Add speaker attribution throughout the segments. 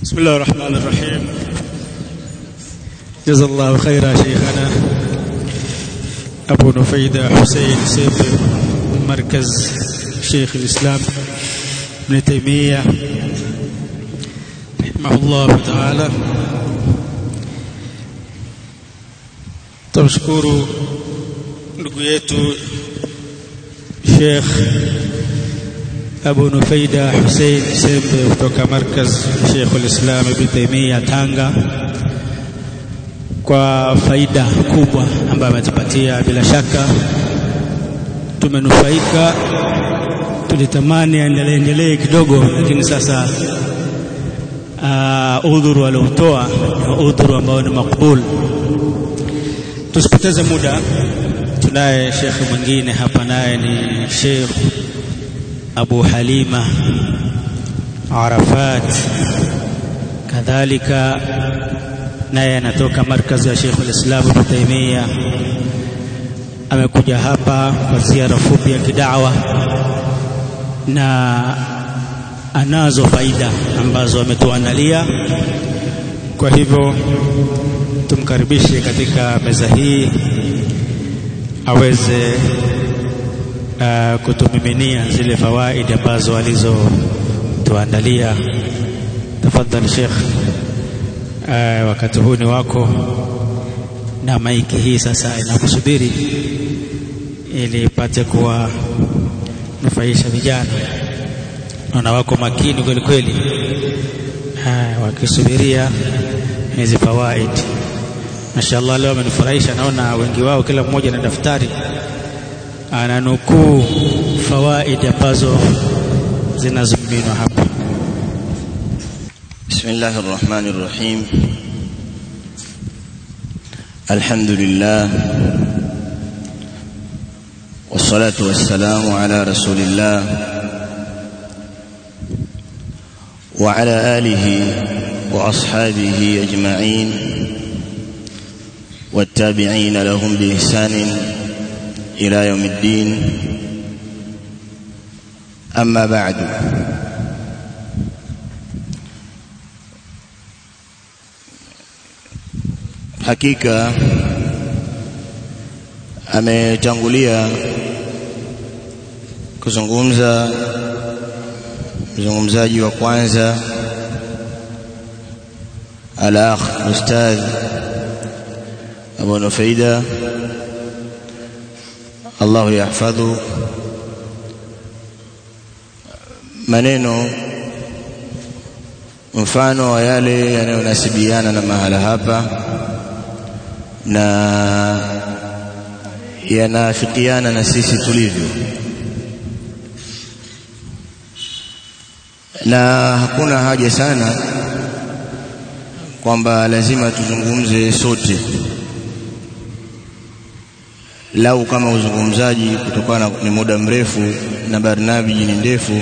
Speaker 1: بسم الله الرحمن الرحيم جزا الله خيرا شيخنا أبو نفيدة حسين سيف مركز شيخ الإسلام ابن تيمية رحمه الله تعالى tumshukuru ndugu yetu Sheikh Abu Nufaida Hussein Sembe kutoka markaz Sheikh al-Islam Ibn Taymiyyah Tanga kwa faida kubwa ambayo ametupatia bila shaka tumenufaika tulitamani aendelee endelee kidogo lakini sasa uh, udhuru aliotoa ni udhuru ambao ni makbul tusipoteze muda tunaye shekhe mwingine hapa naye ni Sheikh Abu Halima Arafat kadhalika naye anatoka markazi ya Sheikh al-Islam Ibn Taymiyyah amekuja hapa kwa ziara fupi ya kidawa na anazo faida ambazo ametuandalia kwa hivyo tumkaribishe katika meza hii aweze uh, kutumiminia zile fawaidi ambazo alizotuandalia tafadhali Sheikh uh, wakati huu ni wako na maiki hii sasa inakusubiri ili ipate kuwa nufaisha vijana naona wako makini kweli kweli wakisubiria hizi fawaid Mashaallah leo amenifurahisha naona wengi wao kila mmoja na daftari ananukuu fawaid ambazo zinazominwa hapa
Speaker 2: بسم الله الرحمن الرحيم الحمد لله والصلاة والسلام على رسول الله وعلى آله وأصحابه أجمعين والتابعين لهم بإحسان إلى يوم الدين أما بعد hakika ametangulia kuzungumza mzungumzaji wa kwanza al-akh ustadh Abu Nufaida Allah yahfadhu maneno mfano wa yale yanayonasibiana na mahala hapa na yanafikiana na sisi tulivyo na hakuna haja sana kwamba lazima tuzungumze sote lau kama uzungumzaji kutokana ni muda mrefu na barnamiji ni ndefu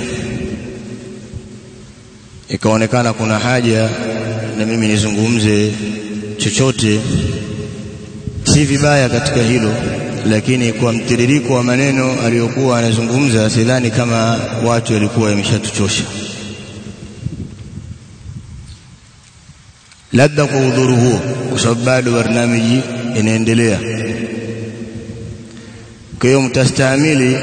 Speaker 2: ikaonekana kuna haja na mimi nizungumze chochote si vibaya katika hilo lakini kwa mtiririko wa maneno aliyokuwa anazungumza sidhani kama watu walikuwa wameshatuchosha labda kwa udhuru huo kwa sababu bado barnamiji inaendelea kwa hiyo mtastahimili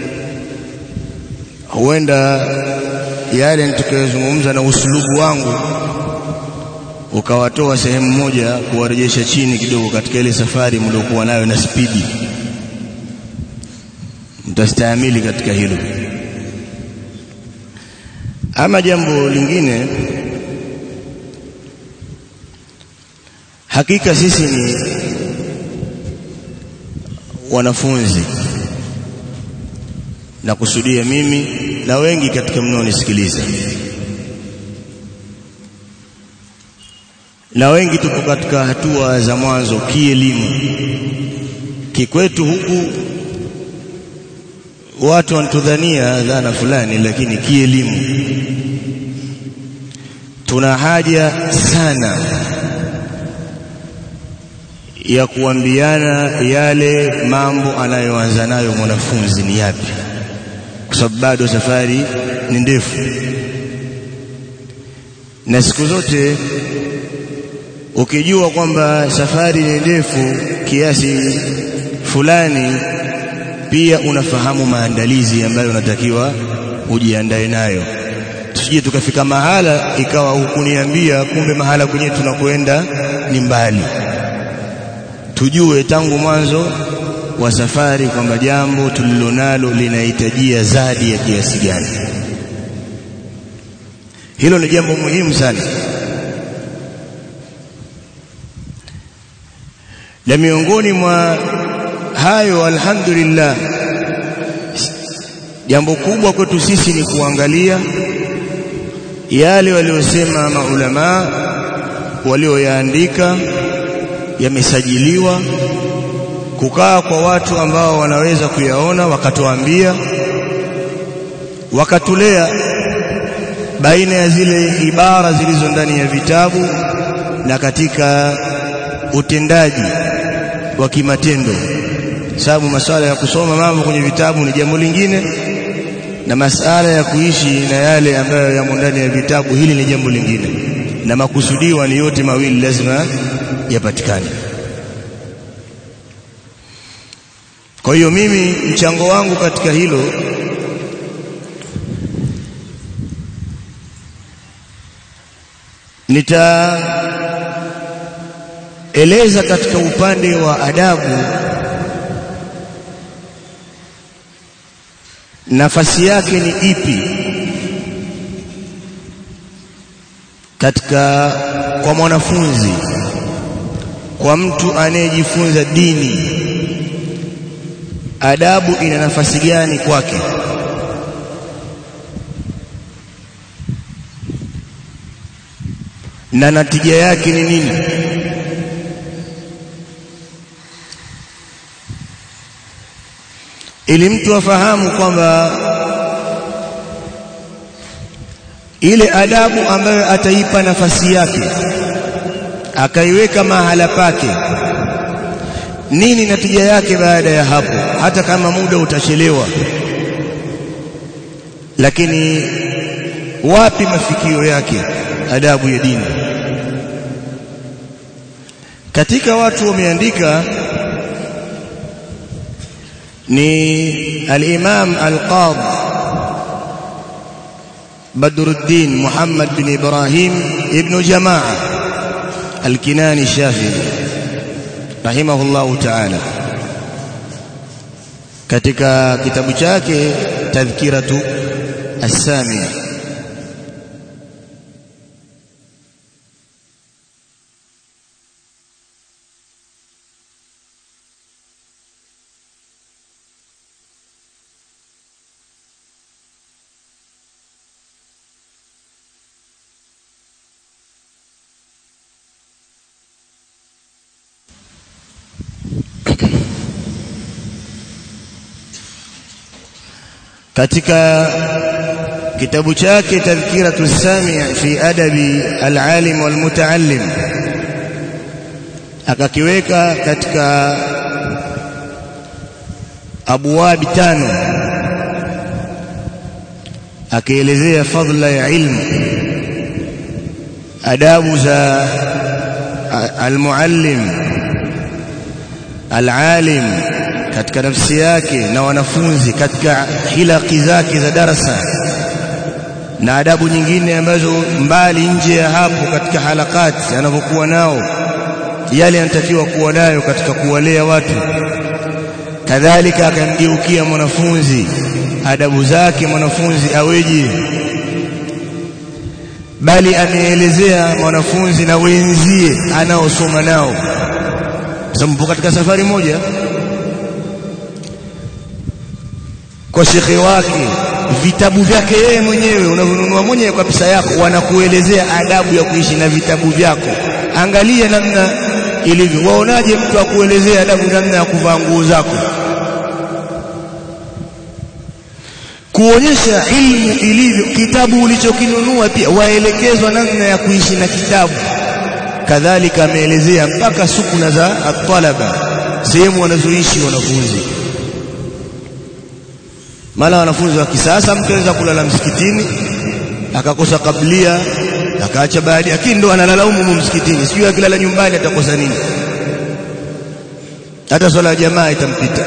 Speaker 2: huenda yale nitakayozungumza na usulubu wangu ukawatoa sehemu moja kuwarejesha chini kidogo katika ile safari mliokuwa nayo na spidi mtastahimili katika hilo ama jambo lingine hakika sisi ni wanafunzi na kusudia mimi na wengi katika mnaonisikiliza na wengi tupo katika hatua za mwanzo kielimu kikwetu huku watu wanatudhania dhana fulani lakini kielimu tuna haja sana ya kuambiana yale mambo anayoanza nayo mwanafunzi ni yapi kwa sababu bado safari ni ndefu na siku zote ukijua kwamba safari ni ndefu kiasi fulani pia unafahamu maandalizi ambayo unatakiwa ujiandae nayo tusije tukafika mahala ikawa hukuniambia kumbe mahala kwenye tunakwenda ni mbali tujue tangu mwanzo wa safari kwamba jambo tulilonalo linahitajia zadi ya kiasi gani hilo ni jambo muhimu sana na miongoni mwa hayo alhamdulillah jambo kubwa kwetu sisi ni kuangalia yale waliosema maulama walioyaandika yamesajiliwa kukaa kwa watu ambao wanaweza kuyaona wakatuambia wakatulea baina ya zile ibara zilizo ndani ya vitabu na katika utendaji wa kimatendo sababu masuala ya kusoma mambo kwenye vitabu ni jambo lingine na masala ya kuishi na yale ambayo yamo ndani ya vitabu hili ni jambo lingine na makusudiwa ni yote mawili lazima yapatikane kwa hiyo mimi mchango wangu katika hilo nitaeleza katika upande wa adabu nafasi yake ni ipi katika kwa mwanafunzi kwa mtu anayejifunza dini adabu ina nafasi gani kwake na natija yake ni nini ili mtu afahamu kwamba ile adabu ambayo ataipa nafasi yake akaiweka mahala pake nini natija yake baada ya hapo hata kama muda utachelewa lakini wapi mafikio yake adabu ya dini katika watu wameandika ni al-Imam al-Qadhi Badruddin Muhammad bin Ibrahim ibn Jamaa al-Kinani Shafi'i rahimahullahu ta'ala katika kitabu chake Tadhkiratu as-Samia katika kitabu chake tadhkiratu sami' fi adabi al-alim wal mutaallim akakiweka katika abwabi tano akielezea fadla ya ilmu adabu za al-muallim al-alim katika nafsi yake na wanafunzi katika hilaki zake za darasa na adabu nyingine ambazo mbali nje ya hapo katika halakati anavyokuwa nao yale yanatakiwa kuwa nayo katika kuwalea watu kadhalika akamgeukia mwanafunzi adabu zake mwanafunzi aweje bali ameelezea mwanafunzi na wenzie anaosoma nao sababu katika safari moja kwa shekhe wake vitabu vyake yeye mwenyewe unavyonunua mwenyewe kwa pesa yako wanakuelezea adabu ya kuishi na vitabu vyako angalia namna ilivyo waonaje mtu akuelezea adabu namna ya kuvaa nguo zako kuonyesha ilmu ilivyo kitabu ulichokinunua pia waelekezwa namna ya kuishi na kitabu kadhalika ameelezea mpaka sukuna za at-talaba sehemu wanazoishi wanafunzi mara wanafunzi wa kisasa mtu anaweza kulala msikitini akakosa kablia akaacha baadhi lakini ndo analalaumu msikitini sijui akilala nyumbani atakosa nini hata swala ya jamaa itampita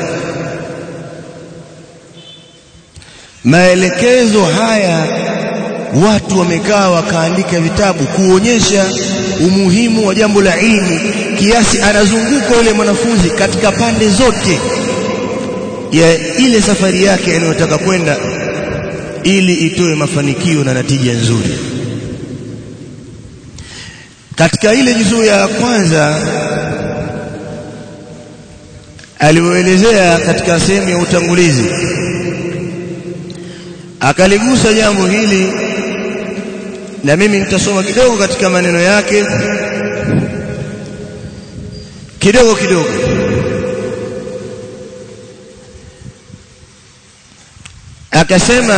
Speaker 2: maelekezo haya watu wamekaa wakaandika vitabu kuonyesha umuhimu wa jambo la ilmu kiasi anazunguka yule mwanafunzi katika pande zote ya ile safari yake anayotaka kwenda ili itoe mafanikio na natija nzuri katika ile juzuu ya kwanza alioelezea katika sehemu ya utangulizi akaligusa jambo hili na mimi nitasoma kidogo katika maneno yake kidogo kidogo akasema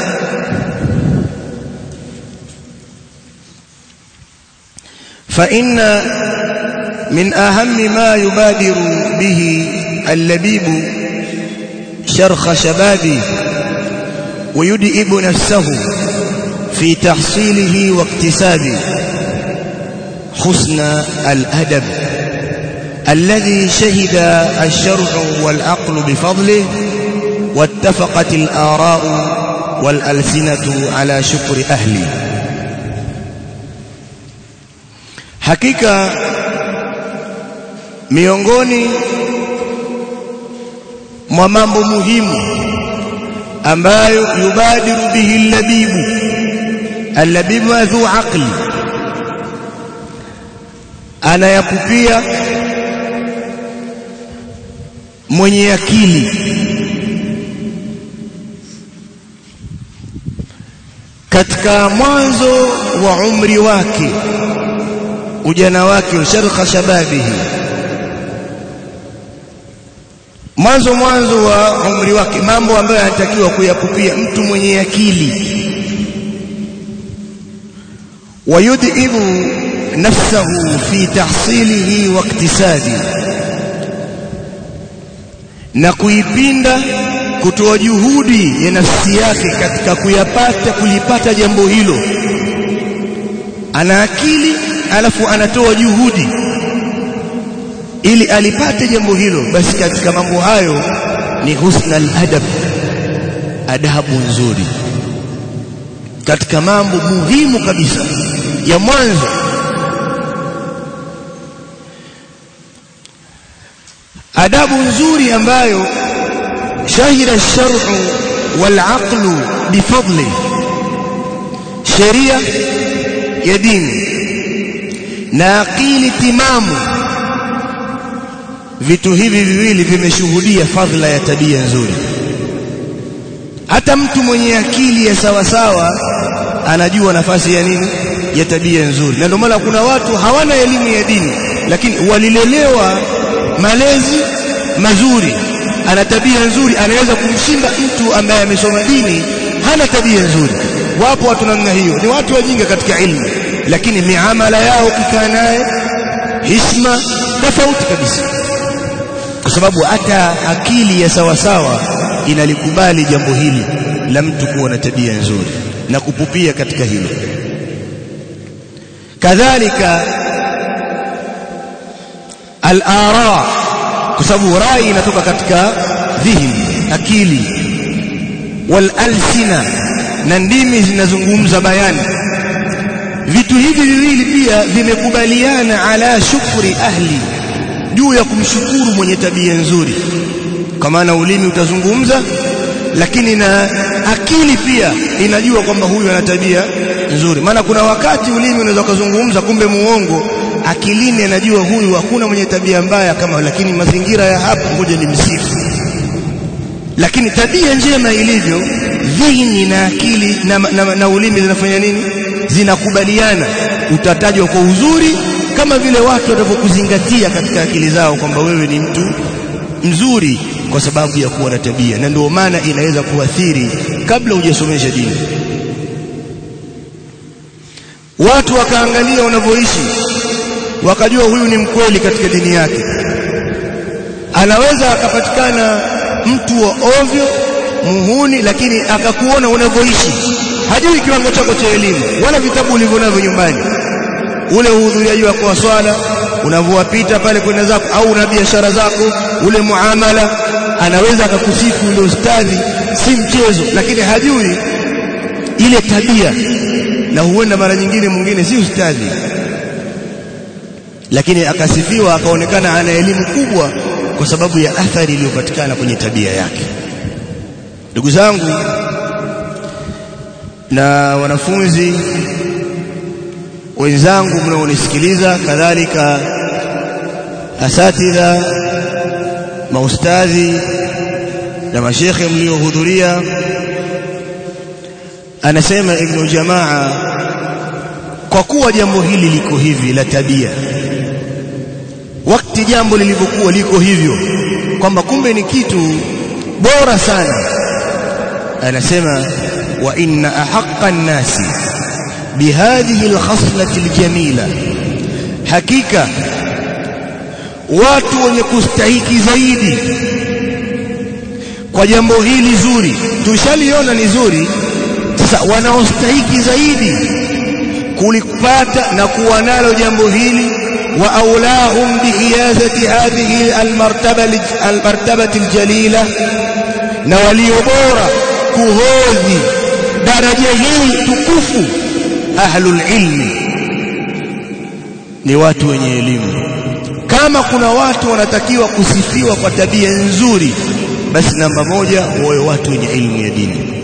Speaker 2: فإن من أهم ما يبادر به اللبيب شرخ شبابه ويدئب نفسه في تحصيله واكتسابه حسن الأدب الذي شهد الشرع والعقل بفضله واتفقت الآراء والألسنة على شكر أهله hakika miongoni mwa mambo muhimu ambayo yubadiru bihi labibu allabibu dhu aqli anayakupia mwenye akili katika mwanzo wa umri wake ujana wake sharqa shababihi mwanzo mwanzo wa umri wake mambo ambayo anatakiwa kuyakupia mtu mwenye akili wayudhibu nafsahu fi tahsilihi wa iktisabi na kuipinda kutoa juhudi ya nafsi yake katika kuyapata kulipata jambo hilo ana akili alafu anatoa juhudi ili alipate jambo hilo basi katika mambo hayo ni husna adab adabu nzuri katika mambo muhimu kabisa ya mwanzo adabu nzuri ambayo shahida shar'u wal aqlu bifadli sheria ya dini na akili timamu vitu hivi viwili vimeshuhudia fadhila ya tabia nzuri hata mtu mwenye akili ya sawa sawa anajua nafasi ya nini ya tabia nzuri na ndio maana kuna watu hawana elimu ya dini lakini walilelewa malezi mazuri ana tabia nzuri anaweza kumshinda mtu ambaye amesoma dini hana tabia nzuri wapo watu namna hiyo ni watu wajinga katika ilmu lakini miamala yao ukikaa naye hishma tofauti kabisa kwa sababu hata akili ya sawa sawa inalikubali jambo hili la mtu kuwa na tabia nzuri na kupupia katika hilo kadhalika al-ara kwa sababu rai inatoka katika dhihni akili wal alsina na ndimi zinazungumza bayani vitu hivi viwili pia vimekubaliana ala shukri ahli juu ya kumshukuru mwenye tabia nzuri kwa maana ulimi utazungumza lakini na akili pia inajua kwamba huyu ana tabia nzuri maana kuna wakati ulimi unaweza kuzungumza kumbe muongo akilini anajua huyu hakuna mwenye tabia mbaya kama lakini mazingira ya hapa ngoja nimsifu lakini tabia njema ilivyo dhihni na akili na, na, na ulimi zinafanya nini zinakubaliana utatajwa kwa uzuri kama vile watu watavyokuzingatia katika akili zao kwamba wewe ni mtu mzuri kwa sababu ya kuwa na tabia na ndio maana inaweza kuathiri kabla hujasomesha dini watu wakaangalia unavyoishi wakajua huyu ni mkweli katika dini yake anaweza akapatikana mtu wa ovyo muhuni lakini akakuona unavyoishi hajui kiwango chako cha elimu wala vitabu ulivyo navyo nyumbani ule uhudhuriaji wako wa swala unavyowapita pale kwenda zako au una biashara zako ule muamala anaweza akakusifu ule ustadhi si mchezo lakini hajui ile tabia na huenda mara nyingine mwingine si ustadhi lakini akasifiwa akaonekana ana elimu kubwa kwa sababu ya athari iliyopatikana kwenye tabia yake ndugu zangu na wanafunzi wenzangu mnaonisikiliza kadhalika asatidha maustadhi na mashekhe mliohudhuria anasema ibn jamaa kwa kuwa jambo hili liko hivi la tabia wakati jambo lilivyokuwa liko hivyo kwamba kumbe ni kitu bora sana anasema wa inna ahaqqa an-nasi bihadhihi al-khaslati al-jamila hakika watu wenye kustahiki zaidi kwa jambo hili zuri tushaliona ni zuri sasa wanaostahiki zaidi kulipata na kuwa nalo jambo hili wa aulahum bihiyazati hadhihi almartaba almartabati aljalila na walio bora kuhodhi daraja hii tukufu ahlul ilmi ni watu wenye elimu kama kuna watu wanatakiwa kusifiwa kwa tabia nzuri basi namba moja wawe watu wenye elimu ya dini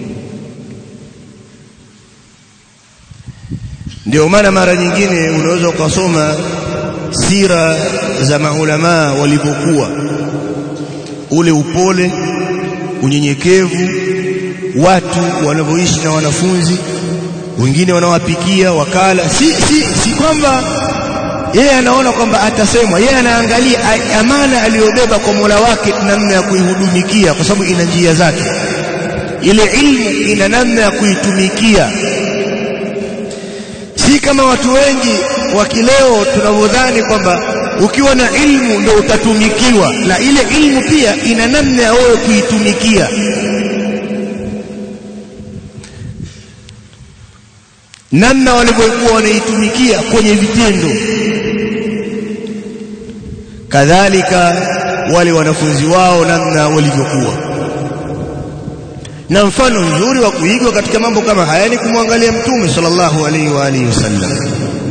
Speaker 2: ndio maana mara nyingine unaweza ukasoma sira za maulamaa walivyokuwa ule upole unyenyekevu watu wanavyoishi na wanafunzi wengine wanawapikia wakala si si si kwamba yeye anaona kwamba atasemwa yeye anaangalia amana aliyobeba kwa Mola wake namna ya kuihudumikia kwa sababu ina njia zake ile ilmu ina namna ya kuitumikia si kama watu wengi wa kileo tunavyodhani kwamba ukiwa na ilmu ndio utatumikiwa na ile ilmu pia ina namna ya wewe kuitumikia namna walivyokuwa wanaitumikia kwenye vitendo kadhalika wale wanafunzi wao namna walivyokuwa na mfano mzuri wa kuigwa katika mambo kama haya ni kumwangalia mtume sallallahu alaihi wa alihi wasallam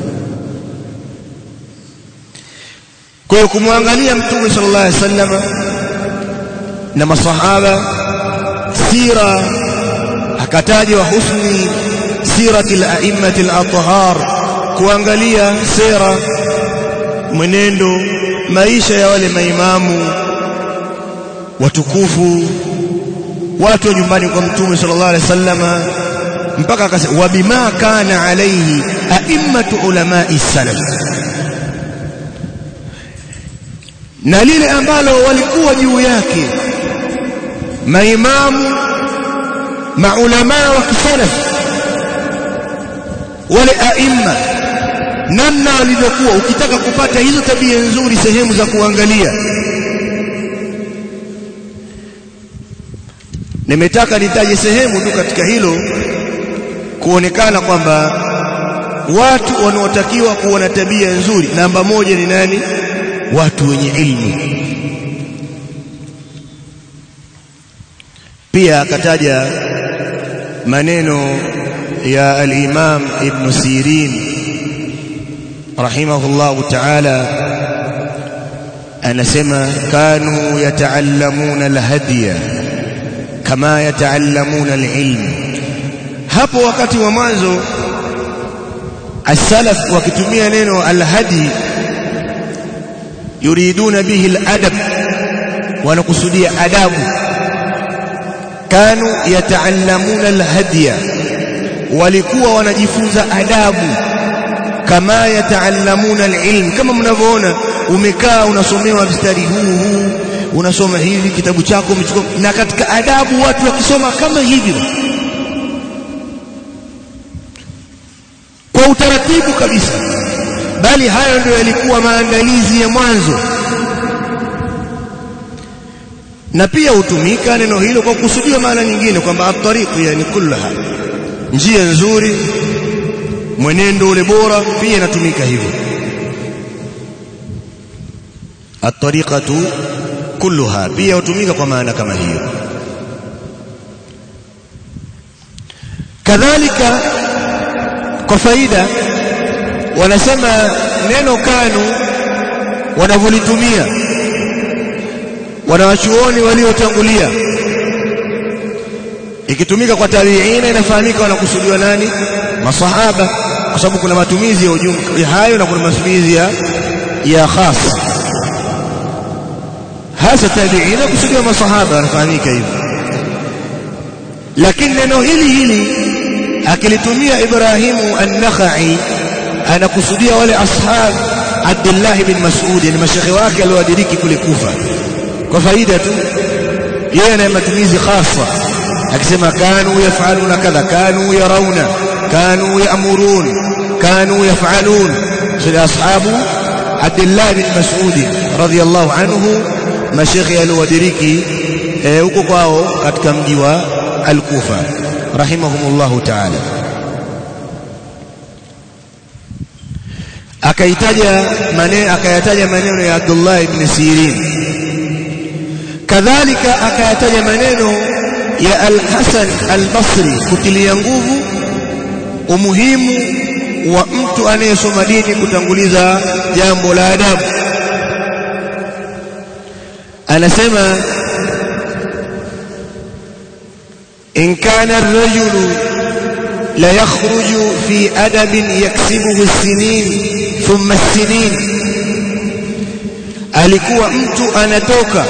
Speaker 2: kwa hiyo kumwangalia mtume sallallahu alaihi wasallam na masahaba sira akataja wa husni sirati al-a'immati al-athhar kuangalia sera mwenendo maisha ya wale maimamu watukufu watu wa nyumbani kwa mtume sallallahu alaihi wasallam mpaka akasema wa bima kana alaihi a'immatu ulamai salaf na lile ambalo walikuwa juu yake maimamu maulama wa kisalaf wale aimma namna walivyokuwa ukitaka kupata hizo tabia nzuri sehemu za kuangalia nimetaka nitaje sehemu tu katika hilo kuonekana kwamba watu wanaotakiwa kuwa na tabia nzuri namba moja ni nani watu wenye ilmu pia akataja maneno ya al-Imam Ibn Sirin rahimahullahu ta'ala anasema kanu yataallamuna al-hadiya kama yataallamuna al-ilm hapo wakati wa mwanzo as-salaf wakitumia neno al-hadi yuriduna bihi al-adab wanakusudia adabu kanu yataallamuna al-hadiya walikuwa wanajifunza adabu kama yataallamuna alilm kama mnavyoona umekaa unasomewa mstari huu huu unasoma hivi kitabu chako umechukua na katika adabu watu wakisoma kama hivyo kwa utaratibu kabisa bali hayo ndio yalikuwa maandalizi ya mwanzo na pia hutumika neno hilo kwa kusudiwa maana nyingine kwamba at-tariq yani kullaha njia nzuri mwenendo ule bora pia inatumika hivyo at-tariqatu kulluha pia hutumika kwa maana kama hiyo kadhalika kwa faida wanasema neno kanu wanavyolitumia wanawachuoni waliotangulia ikitumika kwa tabiina inafahamika wanakusudiwa nani masahaba kwa sababu kuna matumizi ya ujumla hayo na kuna matumizi ya ya khas hasa tabiina kusudiwa masahaba wanafahamika hivyo lakini neno hili hili akilitumia Ibrahimu an-Nakhai anakusudia wale ashab Abdullah bin Mas'ud ni mashekhe wake aliowadiriki kule Kufa kwa faida tu yeye ana matumizi khasa akisema kanu yafaluna kadha kanu yarawna kanu ya'murun kanu yaf'alun sila ashabu Abdullah bin Mas'ud radiyallahu anhu mashekhe aliowadiriki huko kwao katika mji wa al-Kufa rahimahumullahu ta'ala akaitaja maneno akayataja maneno ya Abdullah ibn Sirin kadhalika akayataja maneno ya Al-Hasan Al-Basri kutilia nguvu umuhimu wa mtu anayesoma dini kutanguliza jambo la adabu anasema in kana ar-rajulu la yakhruju fi adabin yaksibuhu as-sinin thumma as-sinin alikuwa mtu anatoka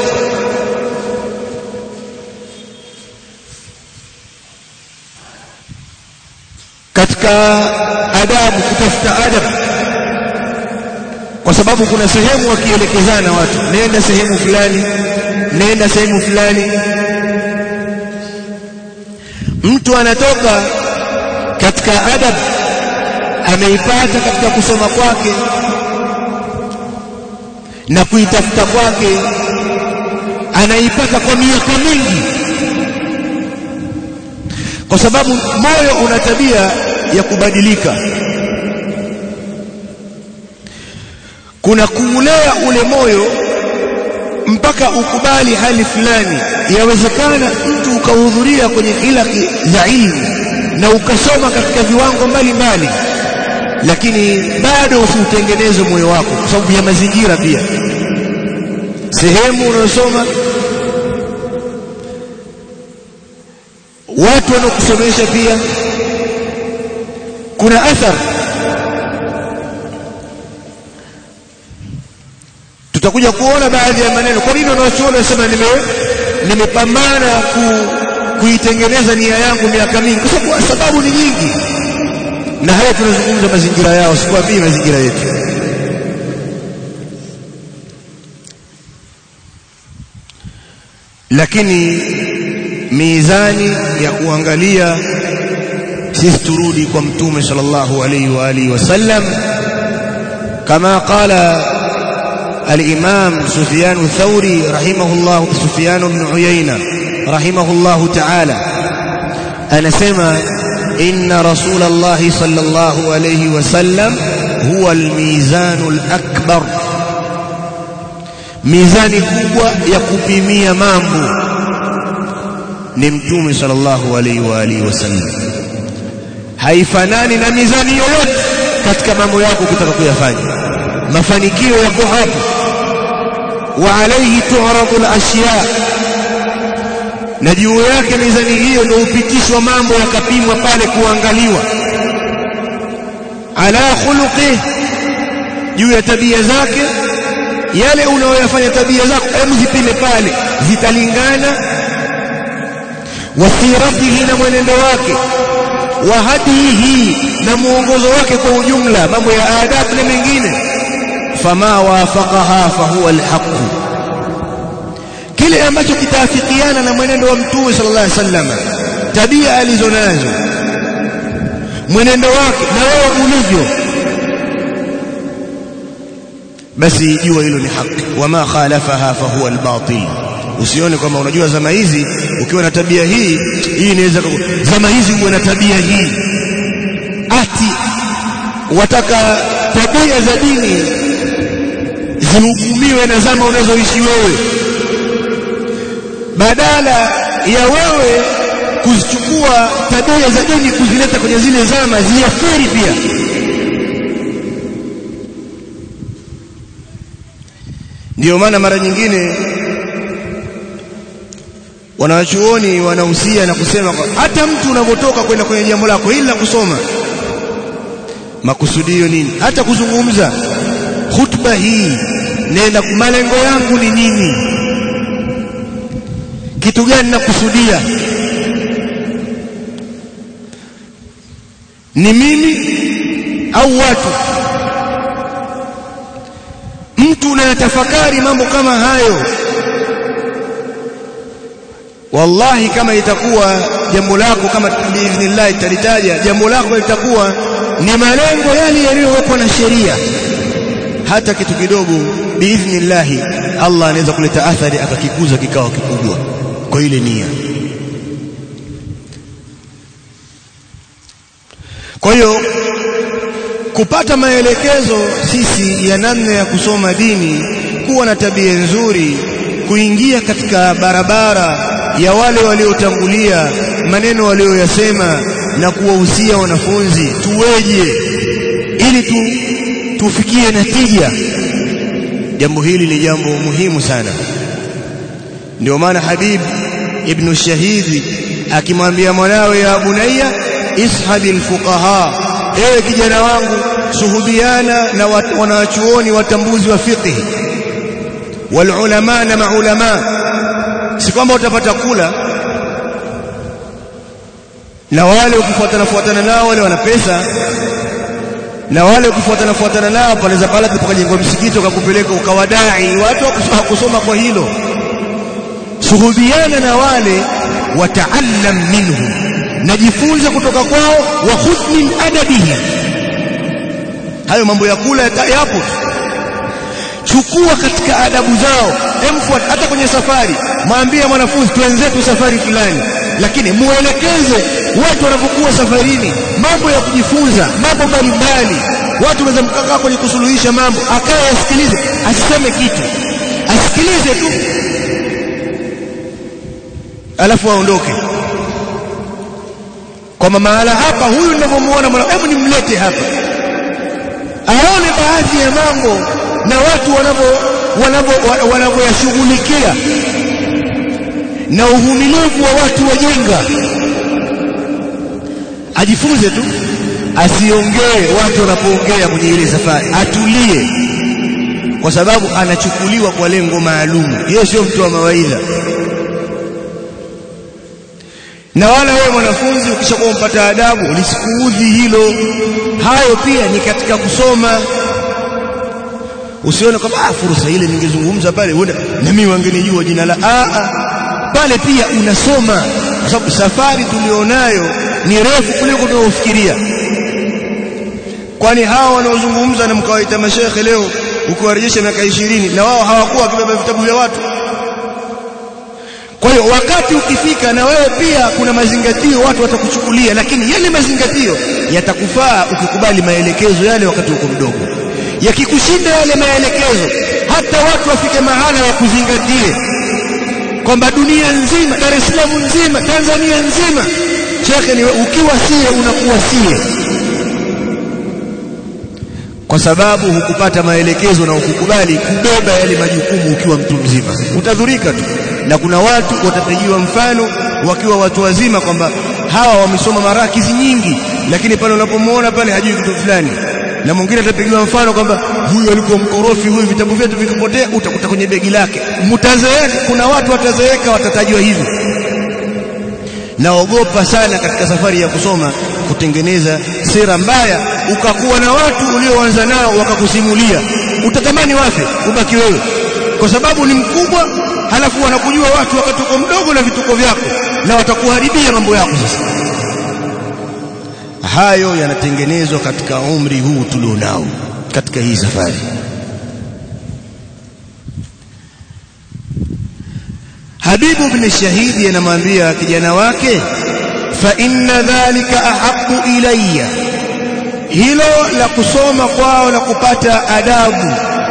Speaker 2: katika adabu kutafuta adabu kwa sababu kuna sehemu wakielekezana watu nenda sehemu fulani nenda sehemu fulani mtu anatoka katika adab ameipata katika kusoma kwake na kuitafuta kwake anaipata kwa miaka mingi kwa sababu moyo una tabia ya kubadilika kuna kuulea ule moyo mpaka ukubali hali fulani yawezekana mtu ukahudhuria kwenye hilaki za ilmu na ukasoma katika viwango mbalimbali lakini bado usiutengeneze moyo wako kwa sababu ya mazingira pia sehemu unayosoma watu wanaokusomesha pia kuna athari tutakuja kuona baadhi ya maneno kwa nini wanaochuoni wanasema nime nimepambana ku, kuitengeneza nia yangu miaka mingi kwa sababu sababu ni nyingi na haya tunazungumza mazingira yao sikwambii mazingira yetu lakini mizani ya kuangalia sisi turudi kwa mtume sallallahu alayhi wa alihi wasallam kama qala الإمام سفيان الثوري رحمه الله سفيان بن عيينة رحمه الله تعالى أنا سمع إن رسول الله صلى الله عليه وسلم هو الميزان الأكبر ميزان كبوة يكبيمية مامبو نمتومي صلى الله عليه وآله وسلم haifanani na mizani yoyote katika mambo yako kutaka kuyafanya mafanikio yako hapo wa alayhi tu'radu al-ashya na juu yake mizani hiyo ndio upitishwa mambo yakapimwa pale kuangaliwa ala khuluqi juu ya tabia zake yale unayoyafanya tabia zako hebu zipime pale zitalingana wasiratihi na mwenendo wake wa hadihi na muongozo wake kwa ujumla mambo ya adabu na mengine fama wafaqaha fahuwa alhaq kile ambacho kitaafikiana na mwenendo wa mtume sallallahu alaihi wasallam tabia alizonazo mwenendo wake na wewe ulivyo basi jua hilo ni haki wama khalafaha fahuwa albatil usione kwamba unajua zama hizi ukiwa na tabia hii hii inaweza zama hizi uwe na tabia hii ati wataka tabia za dini zihukumiwe na zama unazoishi wewe badala ya wewe kuzichukua tabia za dini kuzileta kwenye zile zama ziathiri pia ndiyo maana mara nyingine wanawachuoni wanahusia na kusema hata mtu unapotoka kwenda kwenye jambo lako ila kusoma makusudio nini hata kuzungumza hutuba hii nenda malengo yangu ni nini kitu gani nakusudia ni mimi au watu mtu unayatafakari mambo kama hayo wallahi kama itakuwa jambo lako kama biidhnillah italitaja jambo lako litakuwa ni malengo yale yaliyowekwa na sheria hata kitu kidogo biidhnillah Allah anaweza kuleta athari akakikuza kikawa kikubwa kwa ile nia kwa hiyo kupata maelekezo sisi ya namna ya kusoma dini kuwa na tabia nzuri kuingia katika barabara ya wale waliotangulia maneno walioyasema na kuwahusia wanafunzi tuweje ili tu, tufikie natija jambo hili ni jambo muhimu sana ndio maana Habib ibn Shahidi akimwambia mwanawe ya bunayya ishabil fuqaha ewe kijana wangu suhubiana na wanawachuoni watambuzi wa fiqh wal ulama na maulama si kwamba utapata kula na wale ukifuatana fuatana nao wale wana pesa na wale ukifuatana fuatana nao panaweza pala tukajengwa msikiti ukakupeleka ukawadai watu hawakusoma kwa hilo suhubiana na wale wataallam minhum najifunze kutoka kwao wa khudh min adabihi hayo mambo ya kula yapo chukua katika adabu zao emfuat hata kwenye safari mwambie mwanafunzi twenzetu safari fulani lakini muelekeze watu wanapokuwa safarini mambo ya kujifunza mambo mbalimbali watu wanaweza mkakaa kwenye kusuluhisha mambo akaye asikilize asiseme kitu asikilize tu alafu aondoke kwamba mahala hapa huyu ninavyomuona mwana hebu nimlete hapa aone baadhi ya mambo na watu wanavyo wanavyo wanavyoyashughulikia na uvumilivu wa watu wajenga ajifunze tu asiongee watu wanapoongea kwenye ile safari atulie kwa sababu anachukuliwa kwa lengo maalum yeye sio mtu wa mawaidha na wala wewe mwanafunzi ukishakuwa mpata adabu lisikuudhi hilo hayo pia ni katika kusoma usione kwamba ah fursa ile ningezungumza pale huenda na mimi wangenijua jina la a a pale pia unasoma kwa sababu safari tulionayo ni refu kuliko tunaofikiria kwani hawa wanaozungumza na mkawaita mashekhe leo ukiwarejesha miaka ishirini na wao hawakuwa wakibeba vitabu vya watu kwa hiyo wakati ukifika na wewe pia kuna mazingatio watu watakuchukulia lakini yale mazingatio yatakufaa ukikubali maelekezo yale wakati uko mdogo yakikushinda yale maelekezo hata watu wafike mahala wakuzingatie kwamba dunia nzima Dar es Salaam nzima Tanzania nzima shekhe ni ukiwa sie unakuwa sie kwa sababu hukupata maelekezo na ukukubali kubeba yale majukumu ukiwa mtu mzima utadhurika tu na kuna watu watapigiwa mfano wakiwa watu wazima kwamba hawa wamesoma marakizi nyingi lakini pale unapomuona pale hajui kitu fulani na mwingine atapigiwa mfano kwamba huyu alikuwa mkorofi huyu vitabu vyetu vikipotea utakuta kwenye begi lake mtazeeka kuna watu watazeeka watatajwa hivyo naogopa sana katika safari ya kusoma kutengeneza sera mbaya ukakuwa na watu ulioanza nao wakakusimulia utatamani wafe ubaki wewe kwa sababu ni mkubwa halafu wanakujua watu wakati uko mdogo na vituko vyako na watakuharibia mambo yako sasa hayo yanatengenezwa katika umri huu tulionao katika hii safari Habibu ibn Shahidi anamwambia kijana wake fa inna dhalika ahabbu ilayya hilo la kusoma kwao na kupata adabu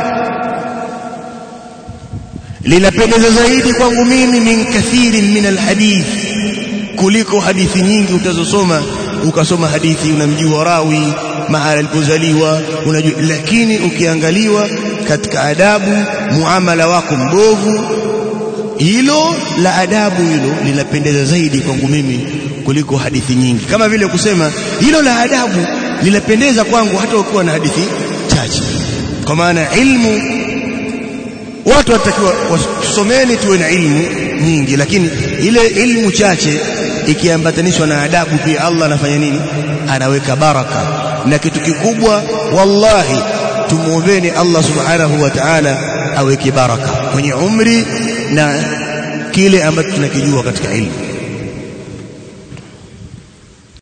Speaker 2: linapendeza zaidi kwangu mimi min kathirin min alhadith kuliko hadithi nyingi utazosoma ukasoma hadithi unamjua rawi mahala alipozaliwa unajua lakini ukiangaliwa katika adabu muamala wako mbovu hilo la adabu hilo linapendeza zaidi kwangu mimi kuliko hadithi nyingi kama vile kusema hilo la adabu linapendeza kwangu hata ukiwa na hadithi chache kwa maana ilmu watu watakiwa tusomeni tuwe na ilmu nyingi lakini ile ilmu chache ikiambatanishwa na adabu pia Allah anafanya nini anaweka baraka na kitu kikubwa wallahi tumuombeni Allah subhanahu wa ta'ala aweke baraka kwenye umri na kile ambacho tunakijua katika ilmu